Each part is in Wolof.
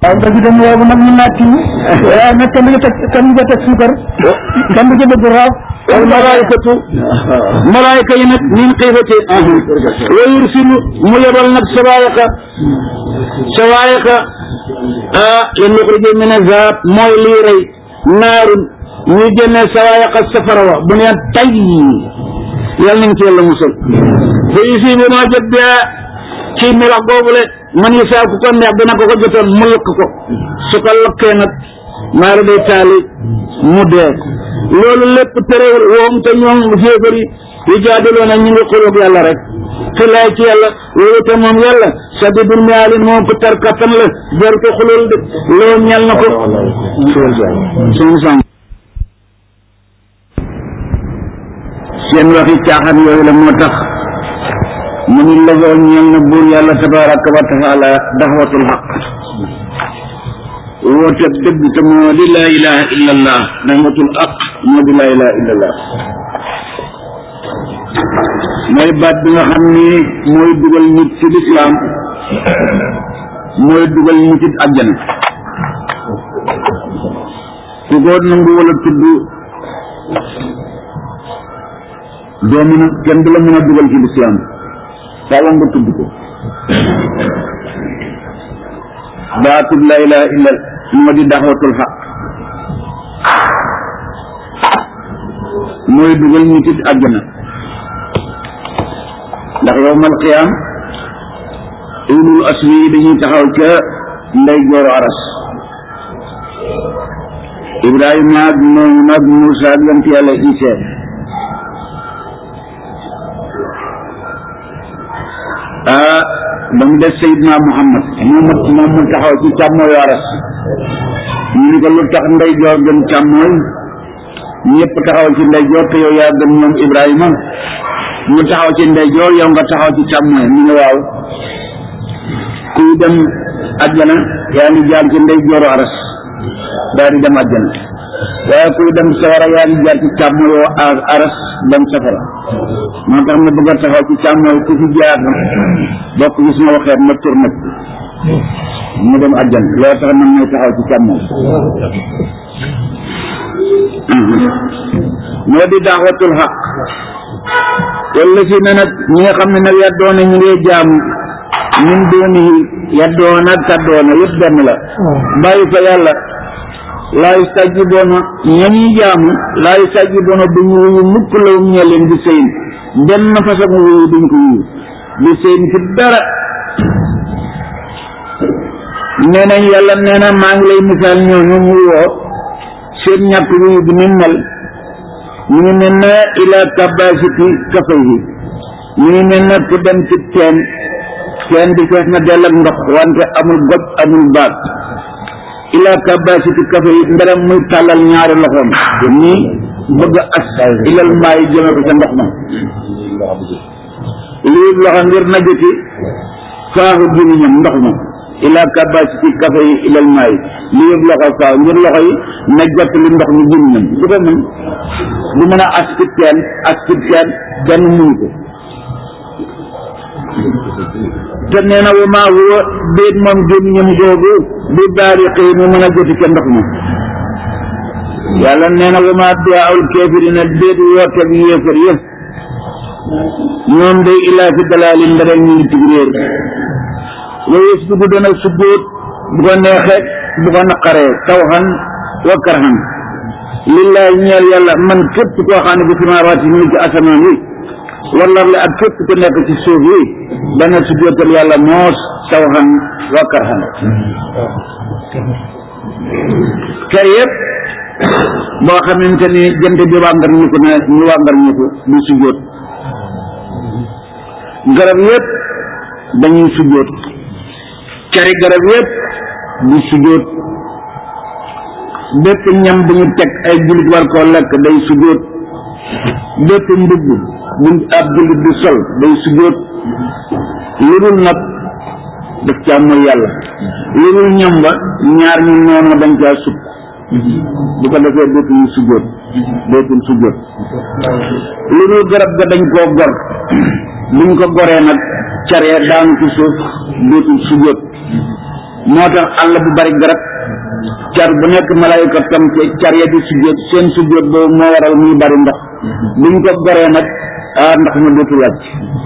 waaw nga dem woowu nag mën naa tiiw waaye nag kenn du ca teg kenn du ca teg suukar kenn du ca bëgg raaf wal malaayikatu malaayika yi nag min xiifati wa yursilu mu yebal nag sawaayika sawaayika ah li nuxrija min azab mooy lii rey naarun ñu génne sawaayika safara wa bu neen tay yàlla nañ ci yàlla musal fa yusibu ma jot bi ci melax boobule man yi saa ku ko neex dina ko ko jotoon mu lakk ko su ko lakkee nag maara day taali mu dee loolu lépp terewul woom te ñoom féefar yi yu jaadiloo na ñu ngi xulóog yàlla rek te laay ci yàlla loolu te moom yàlla sadidul miyaalin moom ko tar kattan la jar ko xulool de loolu ñel na ko suñu sang seen waxi caaxaan yooyu la moo tax mu ni lagool ñeel na buur yàlla tabaraka wa taala daxwatul xaq woote dëgg te moo di laa ilaha illa allah daxwatul xaq moo di laa ilaha illa allah mooy baat bi nga xam ni mooy dugal nit ci lislaam mooy dugal nit ci àjjana ku ko nangu wala tudd doo mën a kenn du la mën a dugal ci lislaam faaw nga tudd ko baatub la ilaha illa moo di daxwatul xaq mooy dugal nit ci àjjana ndax yowmal qiyaam ulul asri yi dañuy taxaw ca ndey jooru aras ibrahima ak nooyu nag muusa ak yonent yàlla isa ah ba mu des sayidna muhammad moom moom mu taxaw ci càmmooyu aras ñu ni ko lu tax ndey joor gën càmmooy ñëpp taxaw ci ndey joor te yow yaa gën ñoom ibrahima ñu taxaw ci ndeyjoor yow nga taxaw ci càmmoñ ñu ne waaw kuy dem àjjana yaa ngi jaar ci ndeyjooru aras daal di dem àjjana waaye kuy dem safara yaa ngi jaar ci càmmoñu aras dem safara moo tax ma bëgg a taxaw ci càmmoñ ku fi jaar bokk gis ma waxeet ma tur nag mu dem àjjana loolu tax man may taxaw ci càmmoñ moo di daawatul xaq walla si ne nag ñi nga xam ne nag yaddoona ñu ngi jaamu min doonihi yaddoona ak kaddoona yëpp benn la bàyyi fa yàlla laa yustajiboona ñañuy jaamu laa yustajiboona duñu wuyu mukk lawum ñe leen di sëyin benn façon wuyu duñ ko wuyu di sëyin ci dara nee nañ yàlla nee na maa ngi lay misaal ñooñu mu woo seen ñàkk wuyu bi ni mel ñu ngi mel ne ila kabasiti kafa yi ñu ngi mel ne ku dem ci teen teen bi fees na dell ak ndox wante amul goj amul baag ila kabasiti kafa yi mberam muy tàllal ñaari loxoom te nii bëgg a as ilal maay jëme ko ca ndox ma lii loxo ngir na jëti faaxu gémmiñam ndox ma ila kabasiti kafa yi ilal maay lii yëpp loxo faaw ngir loxo yi na jot li ndox mi gémmiñam du ko mën du mën a as ci teen as ci teen kenn mënu ko te nee na wa maa huwa déet moom gémmiñam googu bi daari xëy mu mën a joti ca ndox ma yàlla nee na wa maa duwaawul kaafiriina déet wooteeg yéefar ya ñoom day ilaa fi dalaalin ndara ñu ngi ci réer wa yasjudu dana sujjóot bu ko neexee bu ko naqaree tawxan wa karhan lillahi ñeel yàlla man képp koo xam ne bi samaawaati ñu ngi ci asamaan yi wala la ak képp ku nekk ci suuf yi dana sujjóotal yàlla moos tawxan wa karhan kër yëpp boo xamante ni jant bi wàngar ñu ko ne ñu wàngar ñu ko du sujjóot garab yëpp dañuy sujjóot cari garab yëpp du sujjóot bépp ñam bu ñu teg ay jullit war koo lekk day sujjóot bépp mbubb bu ab jullit di sol day sujjóot lu dul nag daf caa mooy yàlla lu dul ñam ba ñaar ñu noonu dañ caa sukk bu ko defee dootuñu sujjóot dootul sujjóot lu dul garab ga dañ koo gor buñ ko goree nag caree daanu ci suuf dootul sujjóot moo tax àll bu bari garab car bu nekk malayka tam ci car ya di sujjóot seen sujjóot boobu moo waral muy bari ndox buñ ko goree nag ah ndox ma dootul wàcc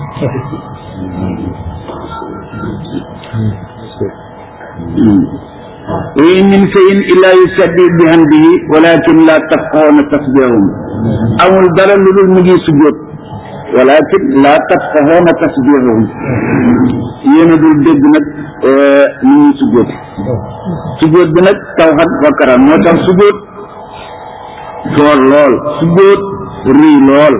wa in min shay'in illa yusabbihu bihamdihi walakin la tafqahuna tasbihahum amul dara lu dul mu ngi sujjóot walakin la tafqahuna tasbihahum yéen a dul dégg nag ni ñuy sujjóot sujjóot bi nag tawxat bakkaram moo tax sujjóot foor lool sujjóot rëy lool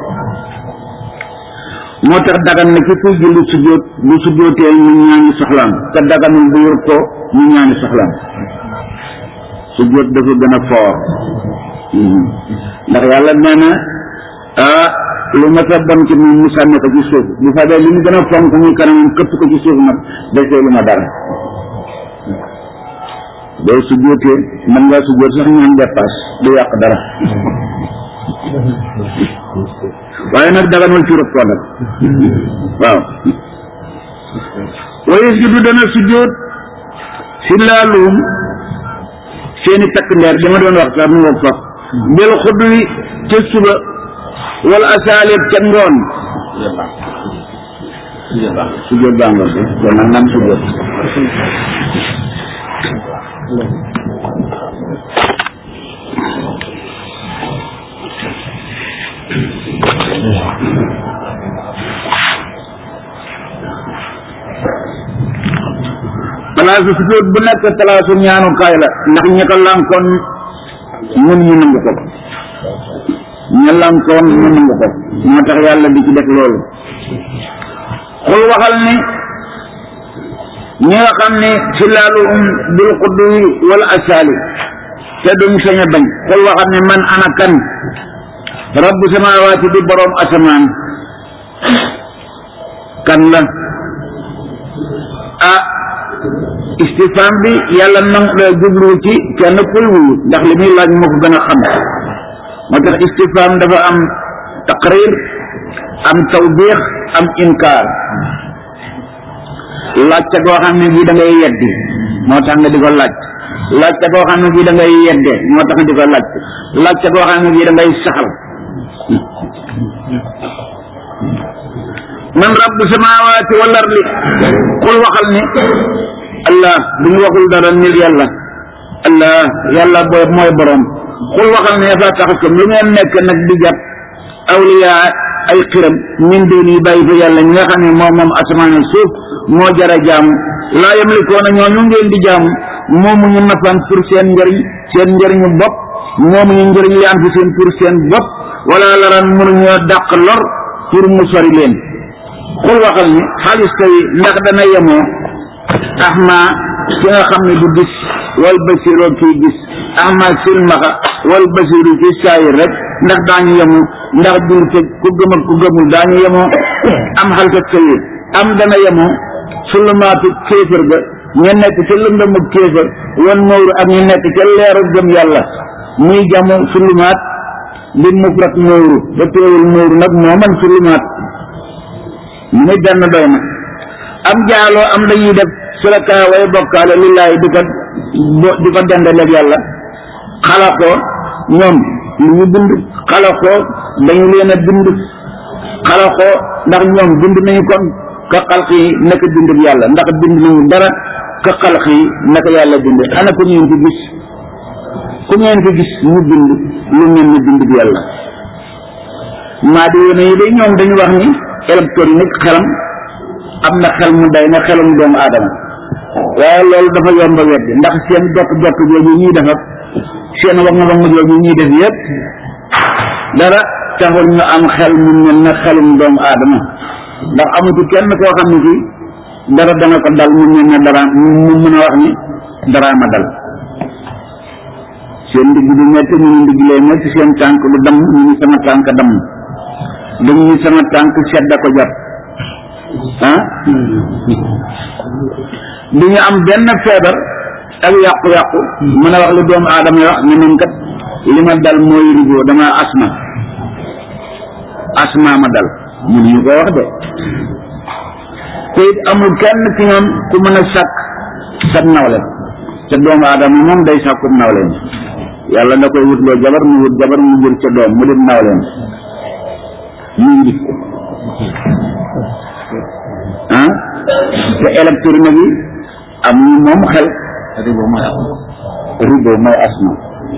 moo tax dagan na ki kuy julli sujjóot bu sujjóotee ñu ñaani soxlaam te daganul bu yor ko ñu ñaani soxlaam sujjóot dafa gën a foor ndax yàlla nee na ah lu ma sa bon ci moom mu sànni ko ci suuf bu fa dee li mu gën a fonk muy kanamam këpp ko ci suuf nag desee lu ma dara boo sujjóotee mën ngaa sujjóot sax ñaan dépasse du yàq dara waaye nag daganul ci rëb ko nag waaw waye juddu dana sujjóot si laaluum seeni takk ndeer dama doon wax sax mu ngoog fa mbel xudd wi ca suba wala asaalib ca ngoon sujjóot baa ngoon kon nag nan sujjóot palaasu sujjóot bu nekk palaasu ñaanukaay la ndax ñi ko lànkoon mun ñu nangu ko ña lànkoon ñu nangu ko moo tax yàlla di ci def loolu xul waxal ni ñi nga xam ne ci laalu um bil xudduwi wala asaali te duñ sañ a bañ xul waxal ni man ana kan rabbu samawaati di boroom asamaan kan la ah istifam bi yàlla nang jublu ci kenn kuy wuyu ndax li muy laaj moo ko gën a xam moo tax istifam dafa am taqrir am tawbiix am inkaar laajte goo xam ne bii da ngay yeddi moo tax nga di ko laaj laajte goo xam ne bii da ngay yedde moo tax nga di ko laaj laajte goo xam ne bii da ngay saxal man rabbu samawati wal ardi qul waxal ni allah bu ñu waxul dara nil yàlla allah yàlla booy mooy borom xul waxal ne fa taxakum lu ngeen nekk nag di jàpp awliya ay xiram min doon yi bàyyi fa yàlla ñi nga xam ne moom moom asamaan ak suuf moo jara jaamu laa yamlikoona ñoo ñu ngeen di jaamu moomu ñu nafan pour seen njëriñ seen njëriñu bopp moomu ñu njëriñ li am fi seen pour seen bopp wala laran mënuñoo dàq lor pour mu sori leen xul waxal ni xaalis tey ndax dana yemoo ahma ki nga xam ne du gis wal basiroo kii gis ahma silmaxa wal basiru ci saayir rek ndax daañu yemu ndax julte ku gëm ak ku gëmul daañu yemoo am xalka sayir am dana yemoo sulumaatu kéefër ga ñu nekk ca lëndëmu kéefër wan nooru ak ñu nekk ca leeru gëm yàlla muy jamu sulumaat li mufrat nooru ba teewul nooru nag moo man sulumaat mu ne benn doy na am jaaloo am dañuy def suraka way bokkaale lillaay di ko di ko dendaleeg yàlla xalaxoo ñoom lu ñu bind xalaxoo dañu leen a bind xalaxoo ndax ñoom bind nañu kon ka xalq yi naka bind bi yàlla ndax bind nañu dara ka xalq yi naka yàlla bind ana ku ngeen ko gis ku ngeen ko gis ñu bind lu ngeen ne bind bi yàlla maa di yéene yi day ñoom dañu wax ni électronique xelam am na xel mu day na xelum doomu aadama waaye loolu dafa yomb a weddi ndax seen jot jot jooju ñuy def ak seen wax nga wax nga jooju ñuy def yëpp dara taxul ñu am xel mu mel na xelum doomu aadama ndax amutu kenn koo xam ne kii dara dana ko dal mu mel ne dara mu mën a wax ni dara ma dal seen ndigg du metti ñu ndigg lay metti seen tànk du damm ñu ni sama tànk damm dañu ni sama tànk sedda ko jàpp ah du ñu am benn feebar ak yàqu-yàqu mën a wax lu doomu aadama yi wax ne man kat li ma dal mooy rigoo dama asma asma ma dal mun ñu ko wax de te it amul kenn ci ñoom ku mën a sàkk sab nawle te doomu aadama moom day sàkkub nawleem yàlla da koy wutloo jabar mu wut jabar mu jël ca doom mu dem nawleem mu nit ah te électronique bi am ñu moom xel ribo mooy asma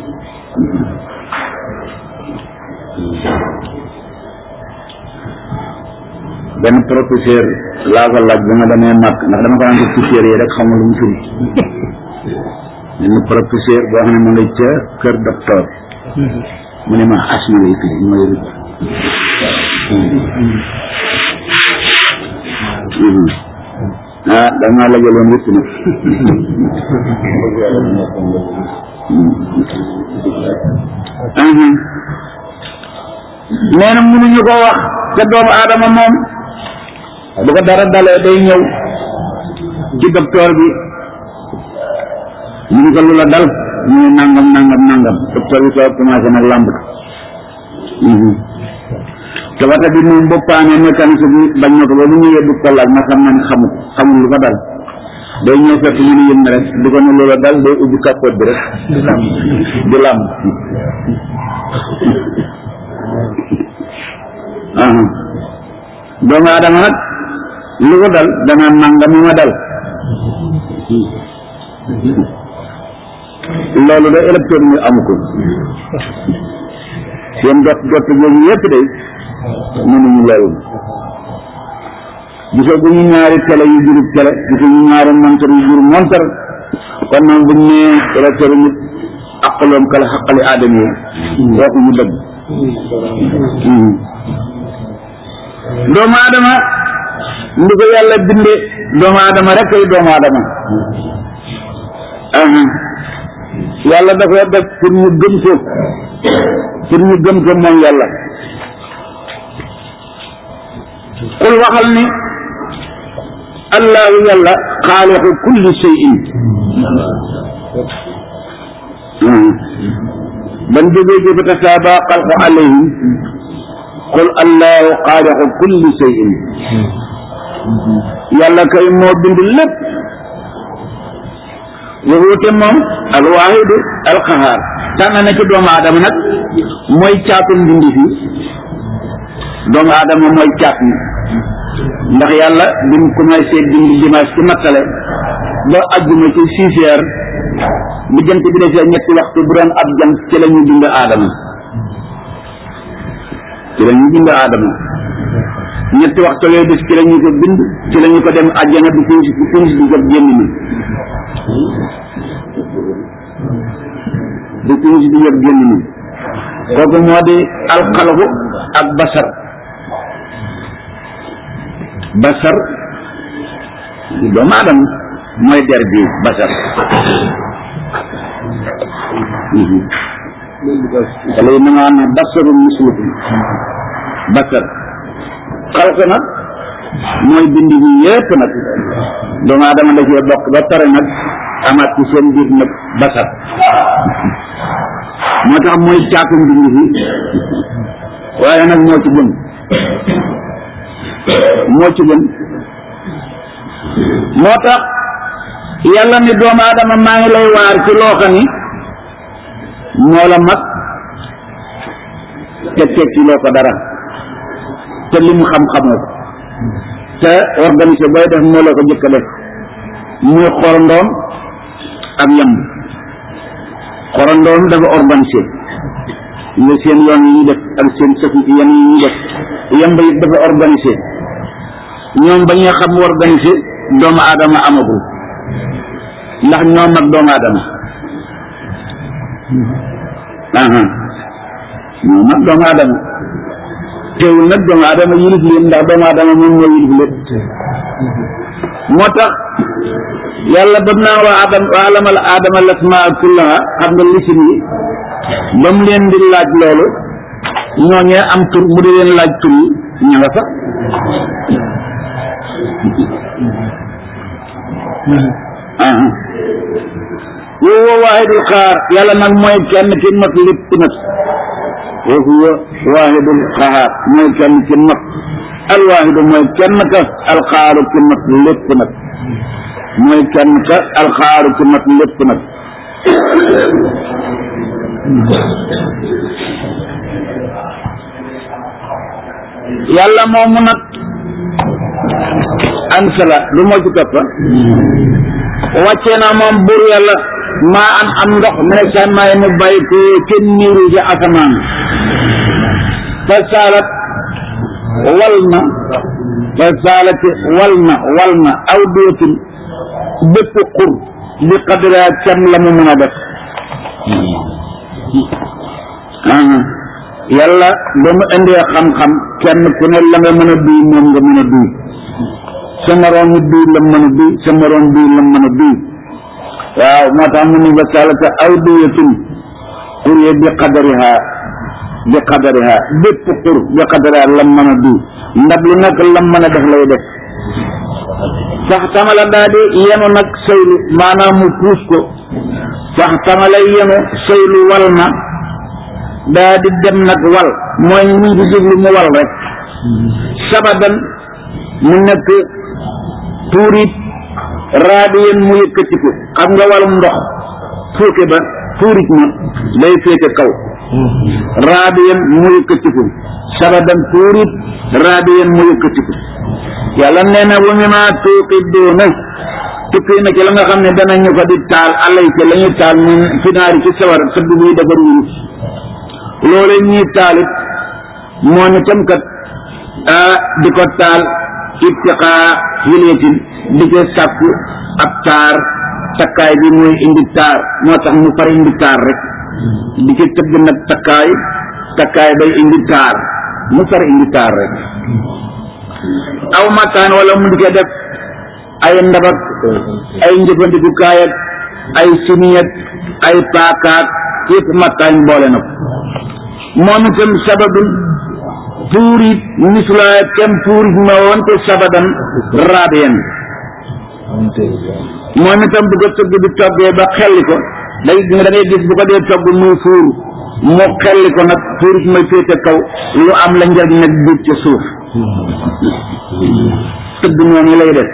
benn professeur laa ko laaj ba ma demee màkk ndax dama ko daan def ci téere yi rek xamul lu mu firi benn professeur boo xam ne ma nga ca kër docteur mu ne ma asma lay firi mooy ribo ah damaa la jëloon wépp nag nee na mënuñu ko wax te doomu aadama moom bu ko dara dalee day ñëw ci docteur bi ñu ngi ko lu la dal ñu ne nangam nangam nangam docteur bi soo commencé nag làmb te wata bi moom boppaane mécanicien bi bañ na ko ba bu ñëwee du ko laaj ma xam ne xamu ko xamul lu ko dal day ñëw fekk ñu ne yëm rek di ko ne loola dal day ubbi capote bi rek di làmb di làmb doomu aadama nag lu ko dal danaa nangam ma dal loolu de électeur ñu amu ko seen dot dot yooyu yëpp de mënuñu loolu gisoo bu ñu ñaari télé yu jurub télé gisoo ñu ñaari montar yu jurub montar kon nag buñ nee électeur nit aqaloom kala xaqali aadama yi waxu ñu dëgg doomu aadama ndi ko yàlla binde doomu aadama rek ay doomu aadama yàlla dafa def pour ñu gëm ko pour ñu gëm ko moom yàlla qul waxal ni allahu yàlla xaaliqu kulli shay'in ban jógee ci fa tasaaba xalqu alayhim qul allahu xaaliqu kulli shay'in yàlla kay moo bind lépp waxuute moom alwaahidu alqahaar tànn na ci doomu aadama nag mooy caatum bindi fi doomu aadama mooy caat mi ndax yàlla bi mu commencé bind dimanche ci mattale ba àjjuma ci six heures bu jant bi defee ñetti waxtu bu doon ab jant ci la ñu bind aadama ci la ñu bind aadama ñetti waxtu yooyu def ci la ñu ko bind ci la ñu ko dem àjjana bi finis bi finis bi jot génn ni bi finis bi jot génn ni kooku moo di alxalqu ak basar basar doomu aadama mooy der bi basar wala yi na nga xam ne basaru muslukum basar xalq nag mooy bind bi yépp nag doomu aadama da cee bokk ba pare nag amaat ci seen biir nag basar moo tax mooy caatum bind bi waaye nag moo ci gën moo ci gën moo tax yàlla ni doomu aadama maa ngi lay waar ci loo xam ni moo la mag te tekki loo ko dara te lim xam-xamoo ko te organisé booy def moo la ko jëkk a def muy xorondoom ak yamb xorondoom dafa organisé nga seen yoon yi ñu def ak seen sëf yan yi ñu def yamb it dafa organisé ñoom ba ñuy xam organisé doomu aadama amagul ndax ñoom ak doomu aadama aha ñoom ak doomu aadama teewul nag doomu aadama yilif leen ndax doomu aadama moom moo yilif lépp moo tax yàlla ba naa waa adam wa alamal aadama lasmaa kullaha xam nga lisin yi ba mu leen di laaj loolu ñooñee am tur mu di leen laaj tur yi ña nga fa huwa waahidul xaar yàlla nag mooy kenn ki not lépp nag wa huwa waahidul xaar mooy kenn ki not alwaahidu mooy kenn ka alxaaru ki not lépp nag mooy kenn ka alxaaru ci mat lépp nag yàlla moomu nag ansala lu moo ci toppa wàccee na moom buur yàlla maa an am ndox mu ne sàmmaay mu bàyyi ko kenn niiru ci asamaan fa saalat wal na fa saalat wal na wal na aw dootin bépp xur bi qadra kem la mu mën a def yàlla ba mu indee xam-xam kenn ku ne la nga mën a duy moom nga mën a duy sa moroom mi duy la mën a duy sa moroom duy la mën a duy waaw moo tax mu ni ba salata aw duyatin xur ye bi qadariha bi qadariha bépp xur bi qadariha la mën a duy ndab lu nekk la mën a def lay def sax tamala daa di yenu nag sëylu maanaam mu puus ko sax tamala yenu sëylu wal na daa di dem nag wal mooy ñu ngi jublu mu wal rek sabadan mu nekk tuurit raadiyen mu yëkkatiku xam nga walum ndox fuuke ba tuurit ma day féete kaw raadiyen mu yëkkatiku sabadan tuurit raadiyen mu yëkkatiku yàlla nee na wa mimma tuuqiduuna tukki na ci la nga xam ne danañu ko di taal alay ci la ñuy taal min finaari ci sawar tëdd buy defar wurus loole ñuy taalit moom itam kat di ko taal ibtiqaa hileetin di ko sàkku ab taar takkaay bi mooy indi taar moo tax mu far indi taar rek di ci tëgg nag takkaay takkaay bay indi taar mu far indi taar rek aw makaan wala mu di ko def ay ndabak ay njëfandikukaay ak ay siniyat ay paakaat yëpp makaan boole na ko moom itam sababun tuurit misla kem tuurit ma woon te sabadan raadiyan moom itam bu ko tëgg di toggee ba xelli ko day da ngay gis bu ko dee togg muy fuur mu xelli ko nag tuurit may féete kaw lu am la njariñ nag biir ca suuf tëgg noonu lay def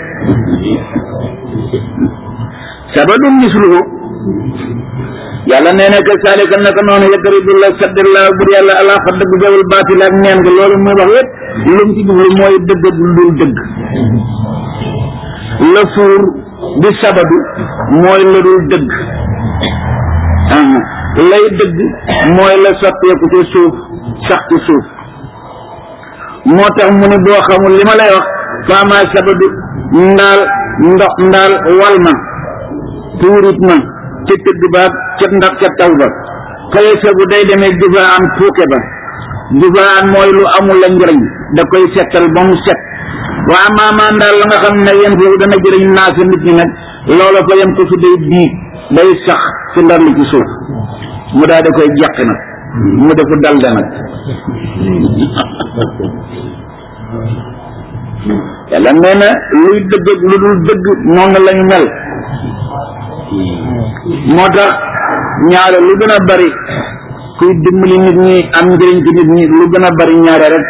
sabadun misluhu yàlla nee na que saalika naka noonu yadribu la saddallah bur yàlla ala fa dëgg jawul baatil ak neen nga loolu muy wax yépp lu mu ci jublu mooy dëgg ak lu dul dëgg la fuur di sabadu mooy la dul dëgg lay dëgg mooy la sotteeku ci suuf sax ci suuf moo tax mu ne boo xamul li ma lay wax faama sabadu ndaal ndox ndaal wal ma tuurit ma ci tëgg ba ca ndax ca taw ba fay sabu day demee jufaan fuuke ba jufaan mooy lu amul la njëriñ da koy settal ba mu set waa maamaan daal la nga xam ne yéen foofu dana jëriñ naa sa nit ñi nag loola fa yem ko su day diig day sax ci ndar li ci suuf mu daal da koy jeq nag mu defu dalde nag yàlla nee na luy dëgg ak lu dul dëgg moom lañu mel moo tax ñaare lu gën a bari kuy dimbali nit ñi am njëriñ ci nit ñi lu gën a bari ñaare rek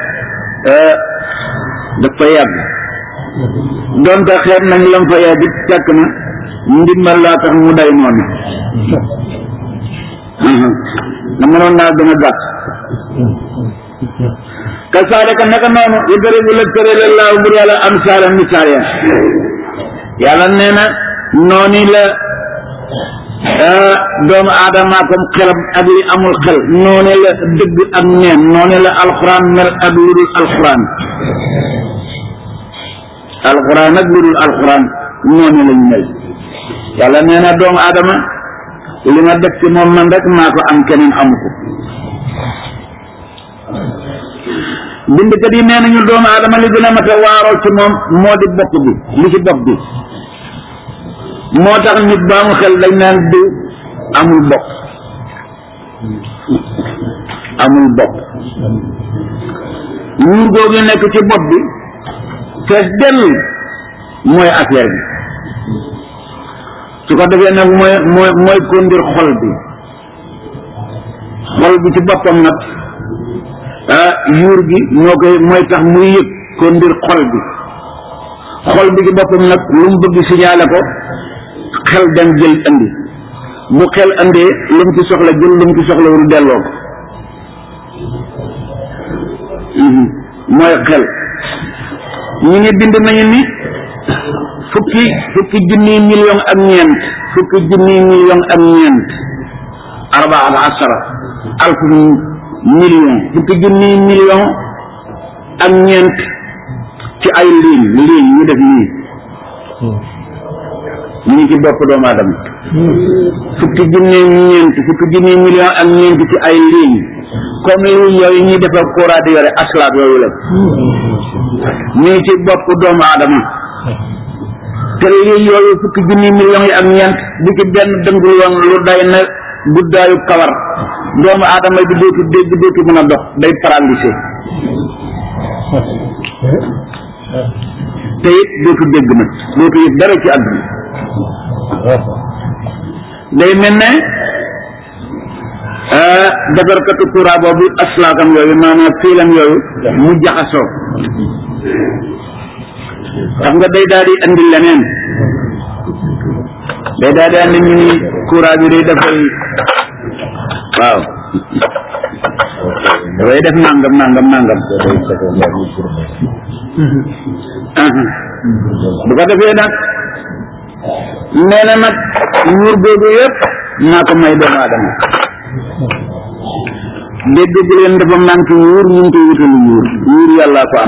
dafa yàgg donte xeet nañ lam fa yàgg it fekk na ndimbal laa tax mu day noonu na mënoon naa gën a gàtt kasaalika naka noonu idribu la tërale laahu bur yàlla am saala misaal ya yàlla nee na noonu la doomu aadama comme xelam ak li amul xel noonu la dëgg ak neen noonu la alxuraan mel ak lu dul alxuraan alxuraan ak lu dul alxuraan noonu lañ mel yàlla nee na doomu aadama li ma def ci moom man rek maa ko am keneen amu ko bindkat yi nee nañu doomu aadama li gën a mat a waaroo ci moom moo di bopp bi li ci bopp bi moo tax nit ba mu xel dañ naan diw amul bopp amul bopp ñuur googu nekk ci bopp bi fees dell mooy affaire bi su ko defee nag mooy mooy mooy kondir xol bi xol bi ci boppam nag ah yuur gi moo koy mooy tax muy yëg kondir xol bi xol bi ci boppam nag lu mu bëgg signalé ko xel dem jël andi bu xel andee lu mu ci soxla jël lu mu ci soxlawul delloo ko mooy xel ñu ngi bind nañu ni fukki fukki junniy million ak ñeent fukki junniy million ak ñeent arbaata asara alf million fukki junniy million ak ñeent ci ay liin liin ñu def nii ñu ngi ci bopp doomu aadama fukki junniy ñeent fukki junniy million ak ñeent ci ay liin comme liin yooyu ñuy defar courant di yore aslaat yooyu la ñu ngi ci bopp doomu aadama te lii yooyu fukki junni millions yi ak ñeent bu ci benn dëngul woon lu day na guddaayu kawar doomu aadama bi dootu dégg dootu mën a dox day paralysé te it dootu dégg nag dootu it dara ci àdduna day mel ne defarkatu courant boobu aslaakam yooyu maanaam fiilam yooyu mu jaxasoo xam nga day daal di andi leneen day daal di andi ñu ni courant bi day dafay waaw dafay def nangam nangam nangam bu ko defee nag nee na nag nguur googu yëpp naa ko may doomu aadama dégg bu leen dafa manqué nguur ñu ngi koy wutalu nguur nguur yàllaa ko am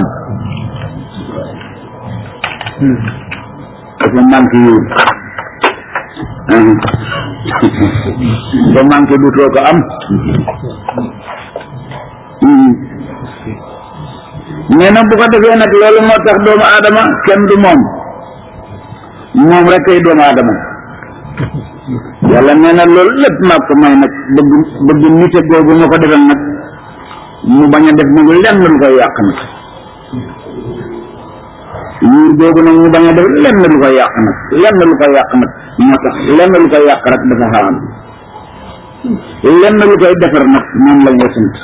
dafa manqué yuur ba manqué dutoo ko am nee na bu ko defee nag loolu moo tax doomu aadama kenn du moom moom rek ay doomu aadama yàlla nee na loolu lépp maa ko may nag bëgg bëgg nite googu ma ko defal nag mu bañ a def nag lenn lu koy yàq nag yuur googu nag ñu bañ a def lenn lu koy yàq nag lenn lu koy yàq nag moo tax lenn lu koy yàq rek dafa xaraam lenn lu koy defar nag moom lañ la sant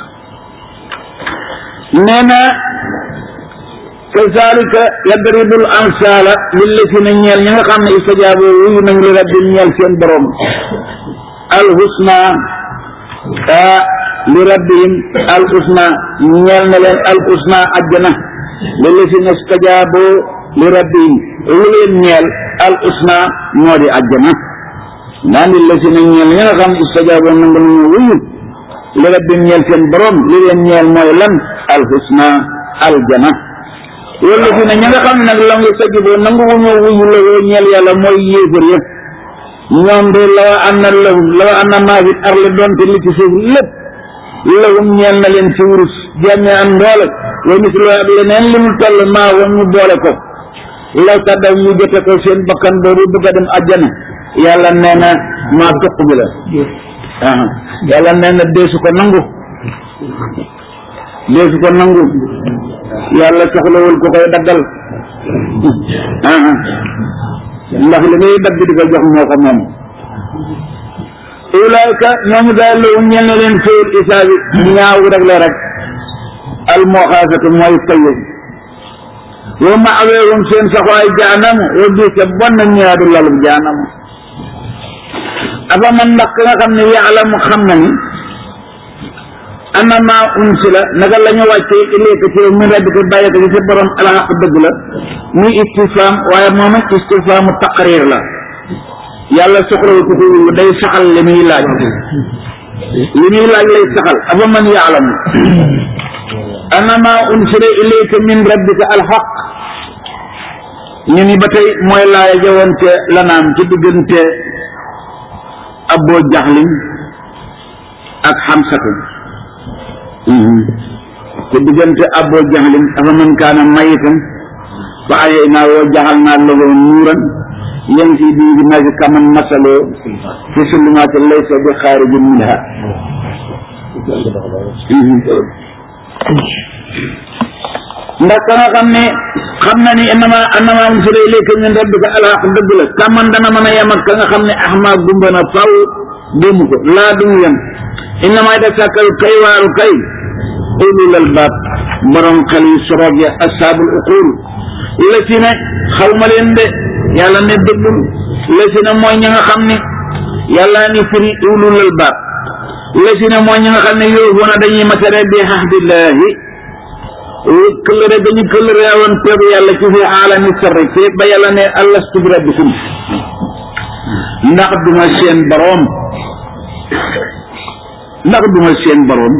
nee na kazalika yadribul amsala lillazina ñeel ñi nga xam ne istajaabo wuyu nañ li rabbim ñeel seen borom alhusna a li rabbihim alhusna ñeel na leen alhusna ajjana lillazina istajaabo li rabbihim lu leen ñeel alhusna moo di ajjana naan lillazina ñeel ñi nga xam ne istajaabo nangu nañu wuyu li rabbihim ñeel seen borom li leen ñeel mooy lan alhusna aljana wala fi ne ña nga xam ne nag la nga sajiboo nangu wu ñëw wuyu la woo ñeel yàlla mooy yéefar yëpp ñoom de lawa anna lahum lawa anna maa fi arle doonte li ci suuf lépp lahum ñeel na leen ci wurus jàmme am ndoole wa mislu ak leneen li mu toll maa wa ñu boole ko law tàddaw ñu jote ko seen bakkan boobu bëgg a dem àjjana yàlla nee na maa toq bi la yàlla nee na deesu ko nangu deesu ko nangu yàlla soxlawul ko koy daggal ndax li ngay dagg di ko jox moo ko moom ulaayka ñooñu daal lawum ñel na leen fayul isaabi ñaaw rek la rek al moxaasatu mooy fayu wa maaweerum seen saxwaay jaanamu wa biisa bon na ñaadu lalub jaanamu afa man ndax ka nga xam ne yaalamu xam na ni annama unsila naka la ñu wàccee ilayka ci min rabbika bàyyi ko ci sa borom alxaq dëgg la muy istifham waaye moom it istifhamu taqrir la yàlla soxlawu ko ko day saxal li muy laaj li muy laaj lay saxal afa man yaalamu annama unsila ilayka min rabbika alxaq ñu ni ba tey mooy laaya jawoon ca lanaam ci diggante aboo jaxlin ak xamsatu te diggante abo jaxlin afa man kaana mayitan fa ayey naa woo jaxal naa lahu nuuran yamsi bii fi naasi kaman masaloo fi sulumaati laysa bi xaarijin minha ndax ka nga xam ne xam na ni innama annama unsila ilayka min rabbika alxaq dëgg la kaman dana mën a yem ak ka nga xam ne axma gumba na faw dému ko laa dumu yem innama yatasakkal kay waaru kay ulul albaab borom xel yu soroog ya ashaabul uqul la ci ne xaw ma leen de yàlla ne déglul lesina mooy ñi nga xam ne yàlla ni firi ulul albaab lesina mooy ñi nga xam ne yóobuuna dañuy matare bi ahdillahi këllëre dañu këllëre woon teegu yàlla ci fi aalami sarri fi ba yàlla ne alastu bi rabbikum ndax duma seen boroom ndax duma seen boroom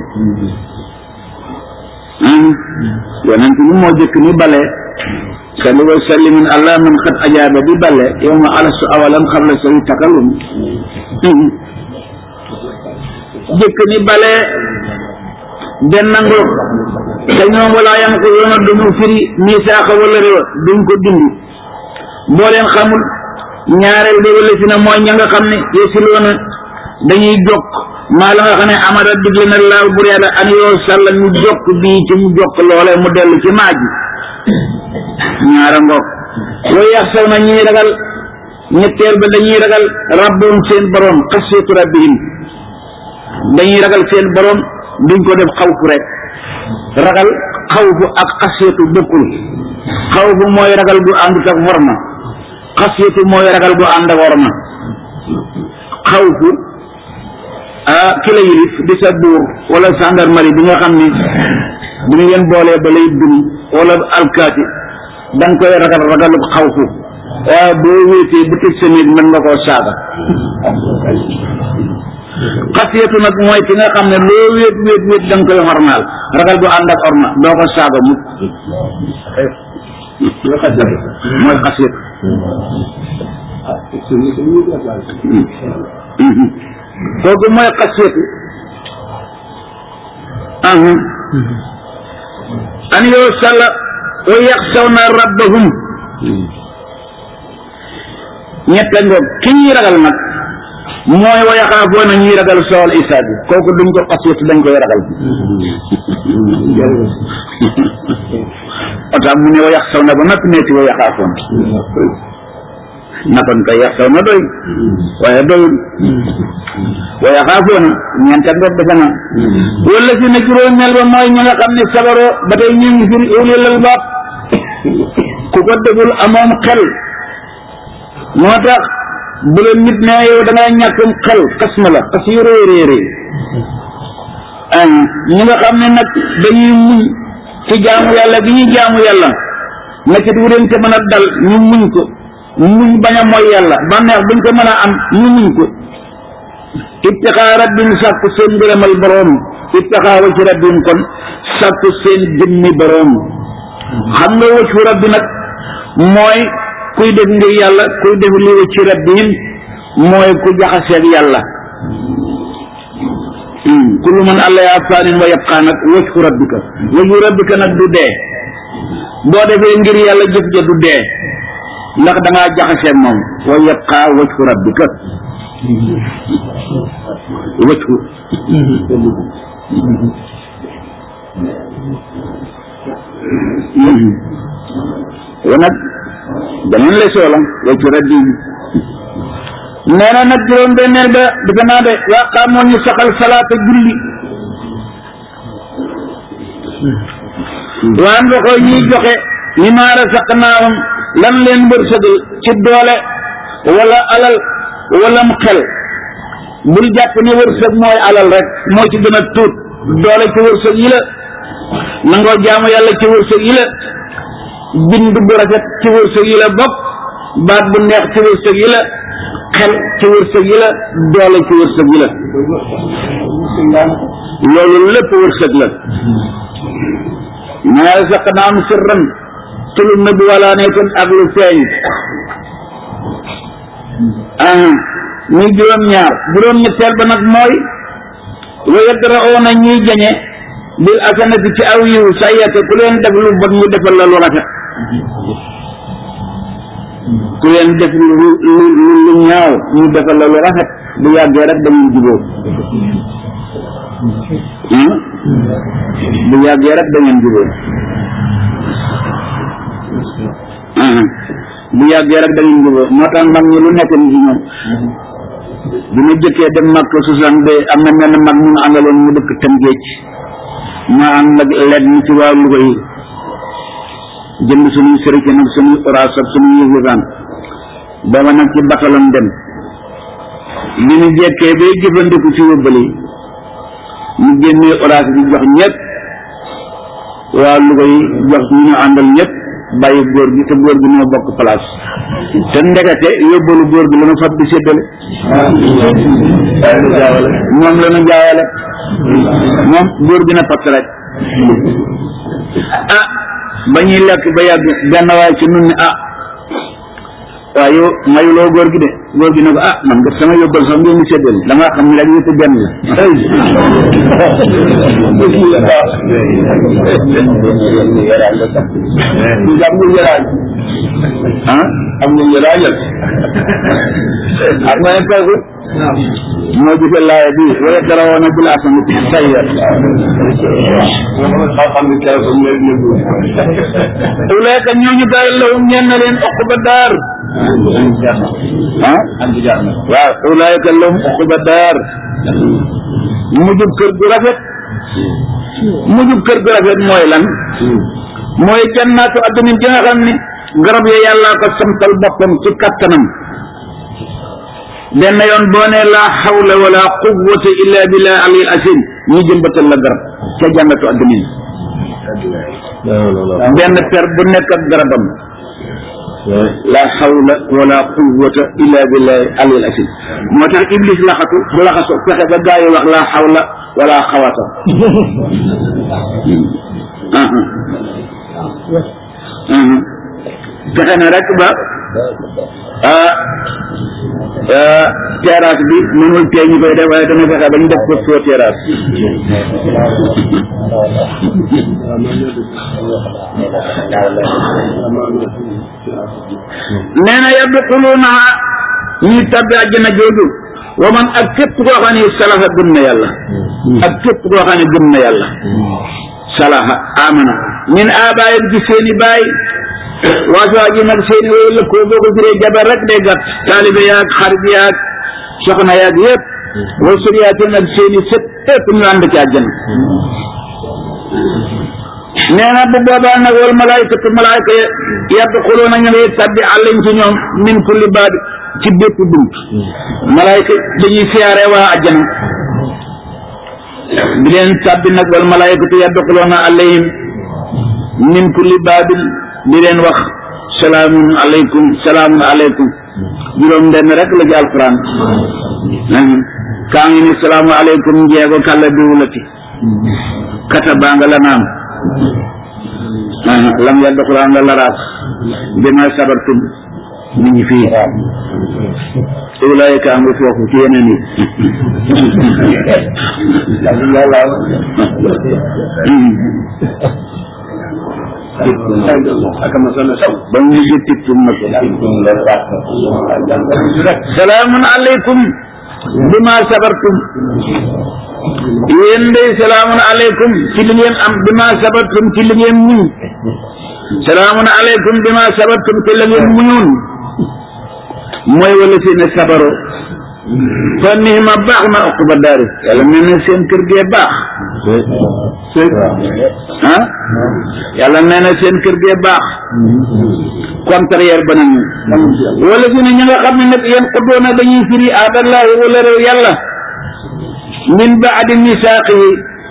yonent bi moo jëkk ni bale salli wa sallimin allah man xat ajaaba bi bale yow ma alastu awalan xabla say takalum jëkk ni bale benn ngoog te ñoom walaa yam ko yoona duñu firi misaaxa wala réwa duñ ko dindi boo leen xamul ñaareel bi wala si na mooy ña nga xam ne yesiloona dañuy jokk maa la nga xam ne amara digle na laaw bur yàlla an yoo sàlla ñu jokk bii ci mu jokk loole mu dellu ci maaj ñaara ngoog way yax saw na ñuy ragal ñetteel ba dañuy ragal rabbum seen borom xasiyatu rabbihim dañuy ragal seen borom duñ ko def xawfu rek ragal xawfu ak xasiyatu bokkul xawfu mooy ragal gu àndut ak worma xasiyatu mooy ragal gu ànd ak worma xawfu ah ki la yilif di sa buur wala gendarmerie bi nga xam ni bu ñu leen boolee ba lay dum wala alkaati da nga koy ragal ragalu xawfu waaye boo wéetee bu tëj sa néeg mën nga koo saaga xasiyatu nag mooy ki nga xam ne loo wéet wéet wéet da nga koy xormaal ragal du ànd ak orma doo ko saaga mukk mooy xasiyatu kooku mooy xasiyatu an yoo salla wa yaxsawna rabbahum ñette ngoog ki ñuy ragal nag mooy wa yaxaafoona ñuy ragal sool isaab bi kooku duñ ko xasiyatu dañ koy ragal otaam mu ne wa yaxsawna ba noppi neeti wa yaxaafoon nakon kay yaxsawna doy waaye doyul wa yaxaafoona ñeente ngoog dafa na wala si na juróomeel ba mooy ñi nga xam ne sabaroo ba tey ñu ngi firi ulil albaab ku ko deful amoom xel moo tax bu la nit ne yow da ngay ñàkkum xel xas ma la xas yu rëy rëy rëy ñi nga xam ne nag dañuy muñ ci jaamu yàlla bi ñuy jaamu yàlla na ci du leen te mën a dal ñu muñ ko muñ bañ a mooy yàlla bànneex buñ ko mën a am ñu muñ ko ibtixaa rabbin sàkku seen ngërëmal boroom ibtixaa wacci rabbin kon sàkku seen jëmmi boroom xam nga waccu rabbi nag mooy kuy def ngir yàlla kuy def li wacci rabbin mooy ku jaxaseeg yàlla kullu man allah yaa faanin wa yabqaa nag waccu rabbika waccu rabbika nag du dee boo defee ngir yàlla jëf ja du dee ndax da ngaa jaxaseeg moom wa yabqaa waccu rabbika waccu wa nag beneen la soola waccu rabbi nee na nag juróom benneel ba defe naa de waa xaamoon ñu saxal salaata julli waan nga ko ñuy joxe ñi maara saq naawam lan leen wërsëgal ci doole wala alal wala mu xel bul jàpp ne wërsëg mooy alal rek moo ci gën a tuut doole ci wërsëg yi la nangoo jaamu yàlla ci wërsëg yi la bind bu rafet ci wërsëg yi la bokk baat bu neex ci wërsëg yi la xel ci wërsëg yi la doole ci wërsëg yi la loolu lépp wërsëg la maa razaqnaahum sirran ci lu nëbb wala nekkoon ak lu feeñ ah muy juróom-ñaar juróom-ñetteel ba nag mooy wa yadra'uuna ñuy jañe bil asanati ci aw yiw sayyata ku leen def lu bon ñu defal la lu rafet ku leen def lu lu lu ñaaw ñu defal la lu rafet bu yàggee rek dañuy jubóo bu yàggee rek dañuy jubóo bu yàggee rek dañuy jubóo moo tax mag ñi lu nekk ni ci ñoom bi ma jëkkee dem mag soixante de am na mel mag ñu àndaloon mu dëkk tam géej ma ànd ak leeg ni ci waa Louga yi jënd suñuy sërike nag suñuy oraas ak suñuy yëfaan booba nag ci batalam dem bi ñu jekkee bay jëfandiku ci yóbbali ñu génnee oraas bi jox ñëpp waa Louga yi jox ñu ñu àndal ñëpp bàyyi góor gi te góor gi moo bokk place te ndekete yóbbalu góor gi la ñu fab di séddale moom la ñu jaawale moom góor gi na patt rek ah ba ñuy lekk ba yàgg benn waay ci nun ni ah waaye yow mayuloo góor gi de góor gi ne ko ah man de sama yóbbal sax ngeen di séddale damaa xam ne léegi yëpp benn la ah am nga yëraajal ak ma ne kooku moo gisee laaya bi wala dara woon bil asanati sayya ulaika ñooñu daal lahum ñeen na leen uqba daar ah waaw ulaika lahum uqba daar mujub kër gu rafet mujub kër gu rafet mooy lan mooy jannaatu addunin ji nga xam ni garab ya yàllaa ko samtal boppam ci kattanam benn yoon boo ne laa xawla wala quwwata illa billah alil asim ñu jëmbatal la garab ca jannatu addunin benn per bu nekk ak garabam la hawla wala quwwata illa billahi alil asim moo tax iblis laxatu bu laxaso fexe ba gaa yi wax la hawla wala xawata fexe na rek ba terrasse bi mënul tee ñu koy def waaye dana fexe ba ñu def ko soo terrasse nee na yadxuluuna ñuy tabbi àjjana jooju wa man ak képp koo xam ne salaha gëm na yàlla ak képp koo xam ne gëm na yàlla salaha amana min abaayam ci seeni baay waasuwaa ji nag seeni wooyu lëkkoo boo ko firee jabar rek day gàtt taalibe yaag xarit yaag soxna yaag yëpp wa suriyaate nag seeni sët yëpp ñu ànd ci àjjana nee na bu boobaa nag wal malaayikatu malaayika yadxuluuna ñu ngay tabbi àllañ ci ñoom min kulli baab ci bépp bunt malaayika dañuy siyaare waa àjjana di leen tabbi nag wal malaayikatu yadxuluuna alayhim min kulli baabin di leen wax salaamun aleykum salaamun aleykum juróom benn rek la ci alquran kaa ngi ni salaamu aleykum njeego kàlla diwulati kata baa nga la naam lam yadxulaa nga laraas bima sabartum mi ngi fii ulaayika am nga foofu ci yeneen yi ba mu mujj tiktum nag salaamun aleykum bima sabartum yéen day salaamun aleykum ci li ngeen am bima sabartum ci li ngeen muñ salaamun aleykum bima sabartum ci li ngeen muñoon mooy wala seen sabaro fa nihma baax na uquba daari yàlla nee na seen kër gee baax ah yàlla nee na seen kër gee baax contraire ba nañu wala si ne ñi nga xam ne nag yéen xuddoona dañuy firi aadallahi wala réew yàlla min baadi misaaqihi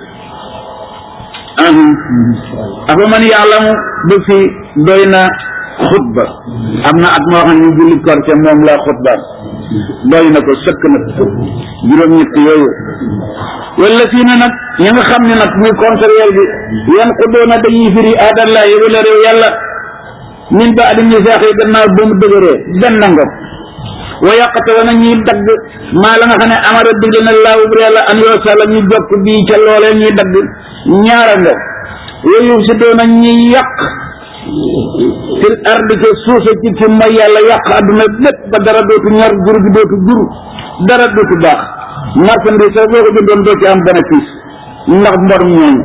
afa man yaalamu ba fi doy na xutba am na at moo xam ne julli korte moom la xutba doy na ko sëkk nag juróom ñett yooyu wala fii na nag ñi nga xam ne nag muy contraire bi yan xuddoona dañuy firi aadallahi wala réew yàlla min baadi misaaqihi gannaaw ba mu dëgëree benn ngoog wa yaqata na ñuy dagg maa la nga xam ne amara digle na laawu bu yàlla an yoo sala ñu jokk bii ca loolee ñuy dagg ñaara nga yooyu si doona ñuy yàq fil ardi ca suusa ci fi mooy yàlla yàq adduna lépp ba dara dootu ñor jur gi dootu jur dara dootu baax marchandise sax boo ko jëndoon doo ci am bénéfice ndax mbor ñooñu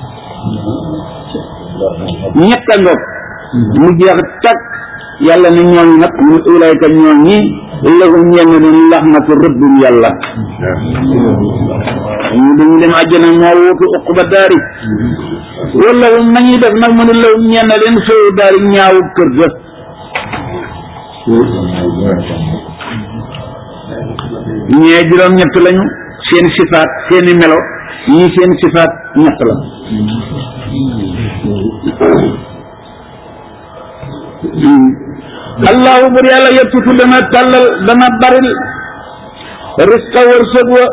ñett a ngoog mu jeex takk yàlla ne ñooñu nag mu ulayka ñooñi lahum ñenn leen laxnatu rëbbum yàlla ñu dañu dem àjjana moo wutu uquba daari wala hum nañuy def nag mu ne lahum ñenn leen soowu daari ñaawu kër ga ñee juróom ñett lañu seen sifaat seeni melo ñii seen sifaat ñett la allahu bur yàlla yettutu dana tàllal dana baril risqa wërsëg wa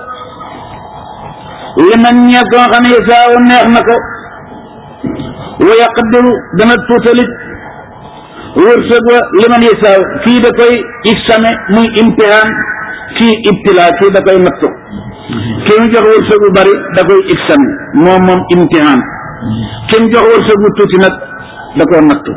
liman ñee ko nga xam ne yasaawu neex na ko wa yaqdiru dana tuutalit wërsëg wa liman yasaaw kii da koy exame muy imtihaan kii ibtilaa kii da koy nattu kii mu jox wërsëg bu bari da koy exame moom moom imtihaan kii mu jox wërsëg bu tuuti nag da koy nattu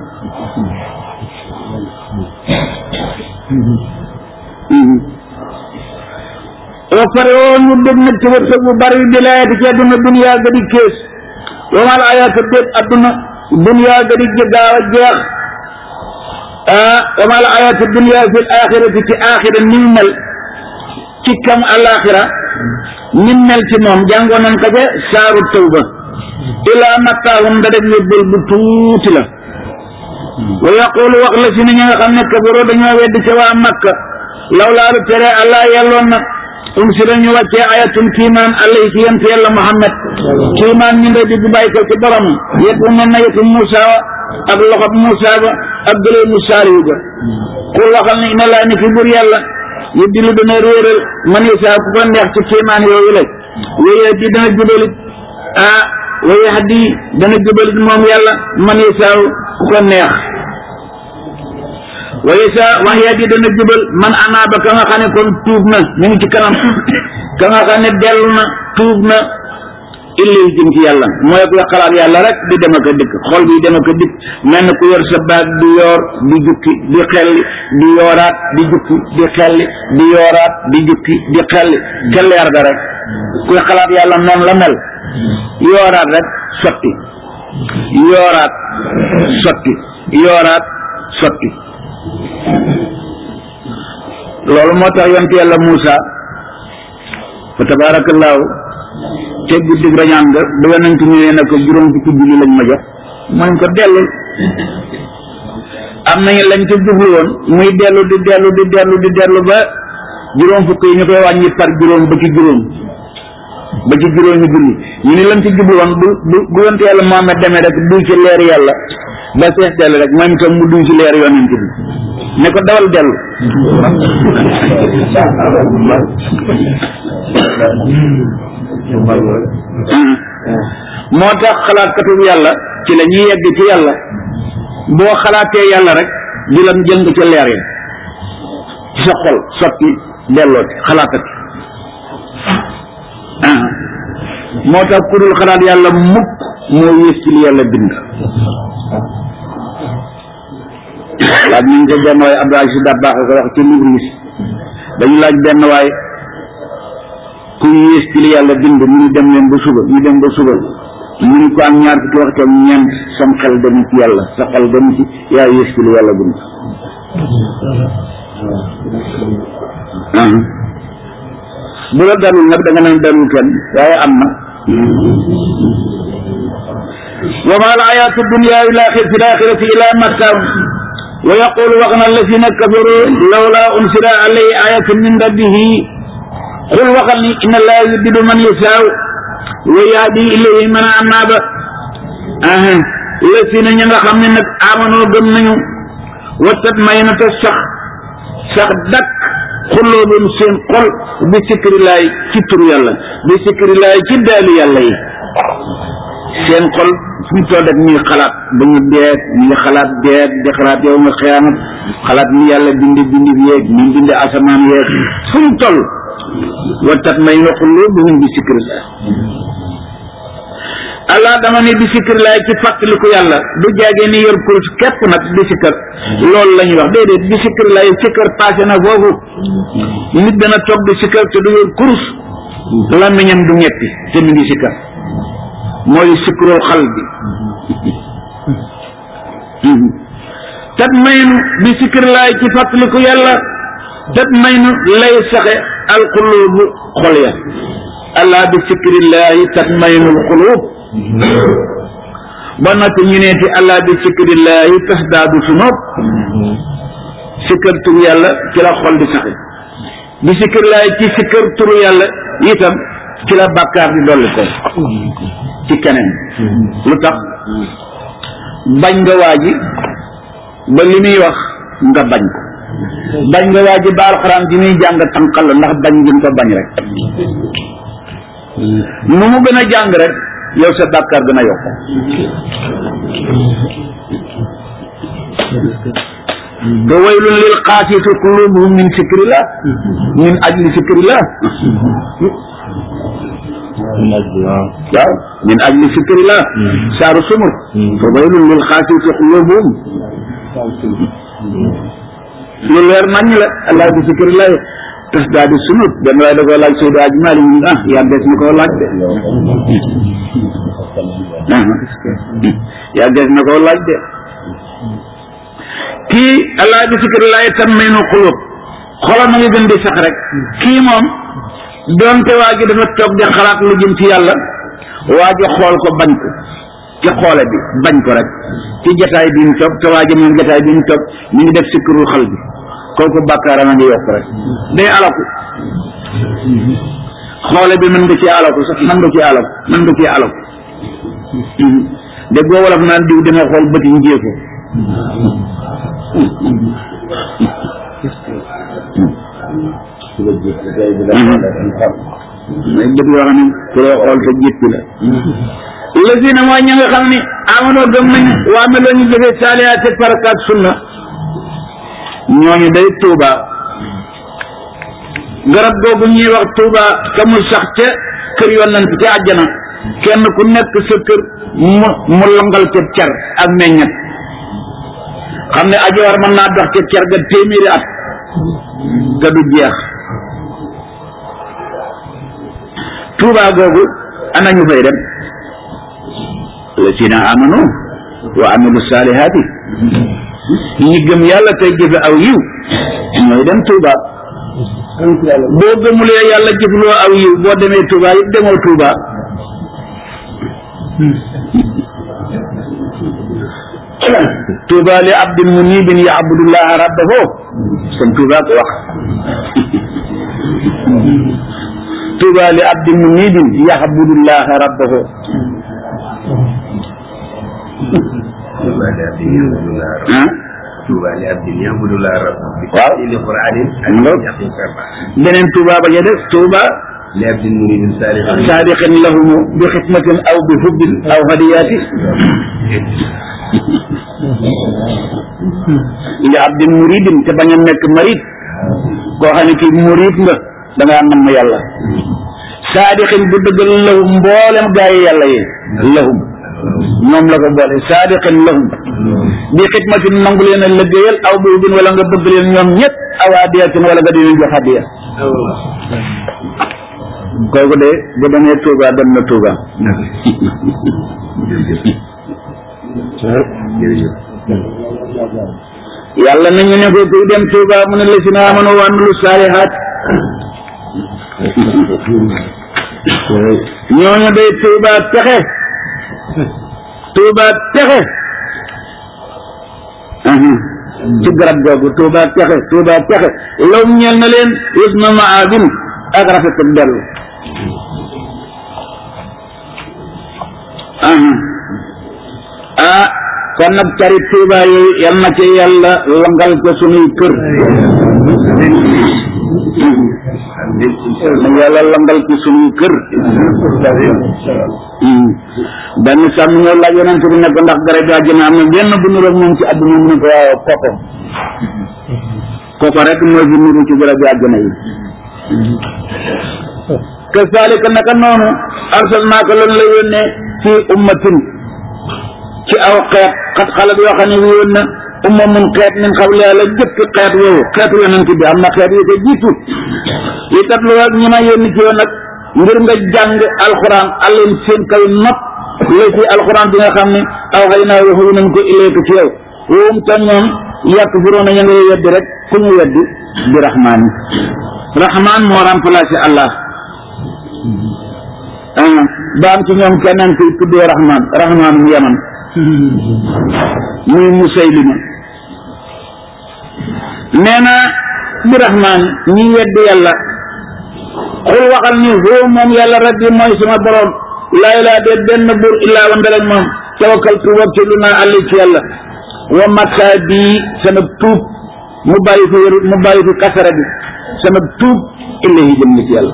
wa pare woo ñu dégg nag ci wërsëg bu bari bi laayati ci adduna duniyaa ga di kees wamal ayaatu déet adduna duniyaa ga di gaaw a jeex ah wamal ayaatu duniyaa fi axirati ci axira ni mu mel ci kam alaxira ni mu mel ci moom jàngoon nañ ko ca saaru tawba ilaa mattaahum da def yóbbal bu tuuti la wa yaqulu wax la si ni ñi nga xam ne kafaroo dañoo wedd ca waa makka lawlaa lu tere allah yelloon na um si dañu wàccee ayatun kiimaan allah ci yent yàlla muhammad kiimaan ñu nday digg bàyyi ko ci borom yet bu mel na yetu Muusa wa ak loxob Muusa ba ak gëleemu saaliwu ga xul waxal ne ina laa ni fi bur yàlla yu dilu dana réeral man yasa ku ko neex ci kiimaan yooyu la wéye di dana jubalit ah wéye haddi dana jubalit moom yàlla man yasa ku ko neex waaye sa wax yaa di dana jubal man anaaba ka nga xam ne kon tuub na ñu ngi ci kanam ka nga xam ne dellu na tuub na illee jëm ci yàlla mooy ku xalaat yàlla rek di dem ak a dikk xol bi dem ak a dikk mel na ku yor sa baag di yoor di jukki di xelli di yooraat di jukki di xelli di yooraat di jukki di xelli ca leer ga rek kuy xalaat yàlla noonu la mel yooraat rek sotti yooraat sotti yooraat sotti loolu moo tax yonent yàlla Muusa fa tabaarakallaahu te guddig rañaan nga ba yonent ñëwee ne ko juróom fukki julli lañ ma jox mooñ ko dellu am nañu lañ ci jublu woon muy dellu di dellu di dellu di dellu ba juróom fukk yi ñu koy wàññi par juróom ba ci juróom ba ci juróomi julli ñu ni lañ ci jublu woon bu bu bu yonent yàlla Muhammad demee rek duy ci leer yàlla ba sees dellu rek moom itam mu duy ci leer yonent bi ne ko dawal dellu moo tax xalaatkatu yàlla ci la ñuy yegg ci yàlla boo xalaatee yàlla rek di la jëng ca leer yi ci sa xol sotti delloo ci xalaatati moo tax ku dul xalaat yàlla mukk moo yées ci li yàlla bind laaj nañ ko benn waaye Abdou Aziz Dabakh ko wax ci livre yi dañu laaj benn waaye ku yées ci li yàlla bind mu ñu dem leen ba suba ñu dem ba suba mu ni ko am ñaar fukki waxtu ak ñeent sam xel dem ci yàlla sa xel dem ci yaa yées ci li yàlla bind bu la dalul nag da nga naan dalul kenn waaye am na wa ma al ayaatu dunya ila xir fi laaxirati ila mattaun wa yaqulu wax na alladina kafaru lawla unsila alayhi ayatun min rabbihi xul waxal ni inna laa yuddidu man yasaaw wa yahdi ilayhi man anaaba aha la si na ña nga xam ne nag amanoo gëm nañu wattat may na ta sax sax dakk xulloobum seen xol bi sikrilaay ci turu yàlla bi sikrilaay ci daali yàlla yi seen xol fu ñu toll rek ñuy xalaat ba ñu deet ñu ngi xalaat deet di xalaat yow nga xiyaamat xalaat ni yàlla bindi bindi yeeg ni bindi asamaan yeeg fu ñu toll wattat may na xulloobum bi sikrilaay allah dama ne bi sikrilaay ci fàttaliku yàlla du jaagee ni yor kurus képp nag bi sikkar loolu la ñuy wax déedéet bi sikrilaay sikkar passé na foofu nit dana toog di sikkar te du yor kurus làmmiñam du ñetti te mi ngi sikkar mooy sikrul xal bi tat maynu bi sikrilaay ci fàttaliku yàlla tat maynu lay saxe alqulubu xol ya allah bi sikrillahi tat maynul qulub ba noppi ñu neeti allah bi sikrillahi tasdaadu sunub sikkar turu yàlla ci la xol di saxe di sikkar laay ci sikkar turu yàlla itam ci la bàkkaar di dolli ko ci keneen lu tax bañ nga waa ji ba li muy wax nga bañ ko bañ nga waa ji ba alxuraan ji muy jàng tànqal la ndax bañ gi ko bañ rek nu mu gën a jàng rek yow sa bàkkaar gën a yokk ba waylun lil qaasiyati qulubuhum min fikrillah min ajli fikrillah waaw min ajli fikrillah saaru sumur fa waylun lil qaasiyati qulubuhum lu leer nañ la allah bi fikrillah tas daa di sunut benn waaye da koo laaj Seydi Aji Maalik ñu ah yaa des na koo laaj de yaa des na koo laaj de kii allah bi fikrillah tatma'innul qulub xolam a ngi gën di sax rek kii moom doonte waa ji dafa toog di xalaat lu jëm ci yàlla waa ji xool ko bañ ko ci xoole bi bañ ko rek ci jataay bi mu toog te waa ji moom jataay bi mu toog ñu ngi def sikkirul xal bi kooku bàkkaaram a ngi yokk rek day alaku xoole bi mën nga ci alaku sax mën nga ci alaku mën nga ci alaku de goo wolof naan diw dama xool bëti njéeko mooy bët yoo xam ne ku lay xool te jéppi la lazina mooy ña nga xam ni amanoo gëm nañ waa meloo ñu jëfee saalihaati farakaat sunna ñooñu day tuuba garab googu ñuy wax tuuba ka mu sax ca kër yonent ca àjjana kenn ku nekk sa kër mu mu longal ca cer ak meññet xam ne ajoor mën naa dox ca cer ga téeméeri at ga du jeex tuuba googu ana ñu fay dem lazina amanu wa amilu saalihaati ñi gëm yàlla tey jëfe aw yiw ñooy dem Touba boo gëmulee yàlla jëfloo aw yiw boo demee Touba it demoo Touba Touba li abdin munibin yaabudullaha rabbahu sëñ Touba ko wax Touba li abdin munibin yaabudullaha rabbahu ah Touba li abdin ya'budullah rabbahu waaw li qur'anin beneen Touba ba ca def Touba li abdin muridin salihin saadiqin lahumu bi xidmatin aw bi hubbin aw hadiyaati li abdin muridin te bañ a nekk marid koo xam ne kii murid nga da ngaa nam yàlla saadiqin bu dëggal lahum mboolem gaa yi yàlla yi lahum ñoom la ko boole saadiqin lahum bi xidmatin nangu leen a liggéeyal aw bi hubbin wala nga bëgg leen ñoom ñëpp aw hadiyatin wala nga di leen jox hadiya kooku de bu demee Touba dem na Touba yàlla nañu ne ko kuy dem Touba mu ne la si na amanu wa amilu saalihaat ñooñu day Touba texe Touba texe ci garab googu Touba texe Touba texe law ñeel na leen husna maabin ak rafet ak dellu ah kon nag cari Touba yooyu yal na ci yàlla langal ko sunuy kër na yàlla langal ko sunuy kër benn sàmm ñoo laaj yonent bi ne ko ndax garab yi àjjana am na benn bu nuroog moom ci àdduna mu ne ko waaw koko koko rek mooy bu nuru ci garab yi àjjana yi kazalika naka noonu arsalnaaka lan la yónnee fi ummatin ci aw xeet xat xalat yoo xam ne woon na umma mun xeet min xawli yàlla jëkk xeet woowu xeetu yonent bi am na xeet yu ko jiitu yi kat lu ak ñi ma yónni ci yow nag ngir nga jàng alxuraan alleen seen kaw nopp la ci alxuraan bi nga xam ne aw xëy naa waxu nañ ko ileeku ci yow woowum te ñoom yàq furoona ya ngay weddi rek ku ñu weddi di rahmaan yi rahmaan moo remplacé allah ah ba am ci ñoom keneen kuy tuddee rahmaan rahmaanum yaman muy musaylima nee na bi rahmaan ñi weddi yàlla xul waxal ni hoo moom yàlla rabbi mooy sama borom laa ilaa de benn buur illaa wa ndarek moom tawakkaltu wakkilu naa àlli ci yàlla wa makkaa bii sama tuub mu bàyyi fi wér mu bàyyi fi kasara bi sama tuub illahi jëm na ci yàlla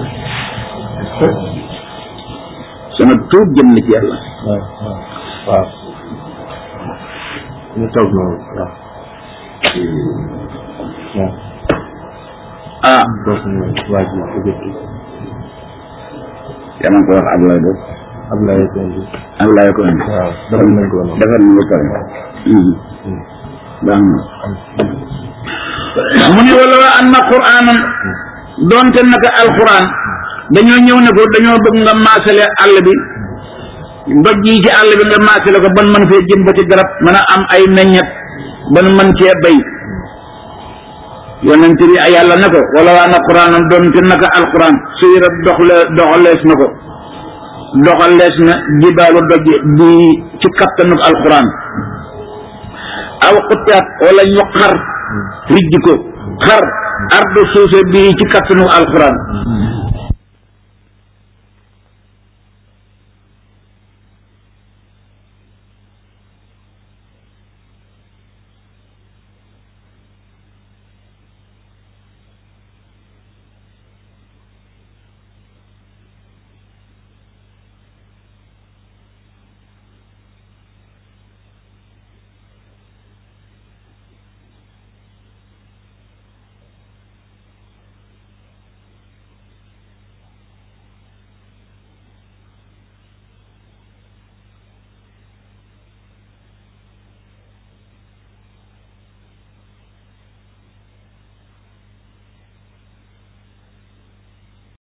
sama tuub jëm na ci yàlla waaw waaw waaw ñu toog noonu waaw waaw ah toog noonu waa ji Égypte yaa ma ko wax Ablaye do Ablaye Tondi Ablaye ko indi waaw defal nañ ko noonu defar na ba pare baax na mu ne wala wa anna quraanan doonte naka alquran dañoo ñëw ne ko dañoo bëgg nga maasale àll bi ndoj yi ci àll bi nga maasale ko ban mën fee jëm ba ci garab mën a am ay meññet ban mën cee bay yonent bi ay yàlla ne ko wala wa anna quraanan doonte naka alquran suyira doxle doxalees na ko doxalees na jibaalu doj bi ci kattanu alquran aw xutaat wala ñu xar rijji ko xar ardu suufe bii ci kattanu alquran